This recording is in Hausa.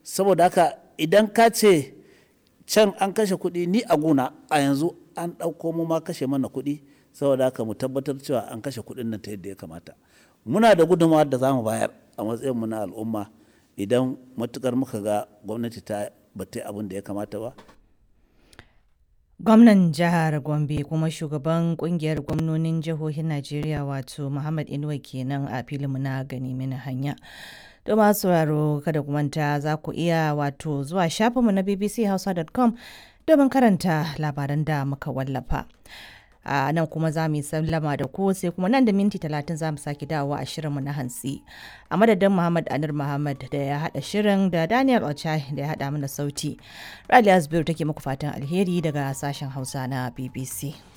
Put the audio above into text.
saboda haka idan ka ce can an kashe kuɗi ni a gona a yanzu an ɗauko mu ma kashe mana kuɗi saboda haka mu tabbatar cewa an kashe kuɗin nan ta yadda ya kamata muna da gudunmawar da za mu bayar a matsayin mu na al'umma idan matukar muka ga gwamnati ta bata abin da ya kamata ba Gwamnan jihar Gombe kuma shugaban kungiyar gwamnonin jihohin Najeriya wato Muhammad Inuwa kenan a filinmu na gani mini hanya. To masu sauraro kada ku manta za ku iya wato zuwa shafinmu na bbchausa.com domin karanta labaran da muka wallafa. a nan kuma za mu yi sallama da ku sai kuma nan da minti talatin za mu sake dawowa a shirinmu na hantsi a madadin muhammad anir muhammad da ya haɗa shirin da daniel ochai da ya haɗa mana sauti raliya zubairu take muku fatan alheri daga sashen hausa na bbc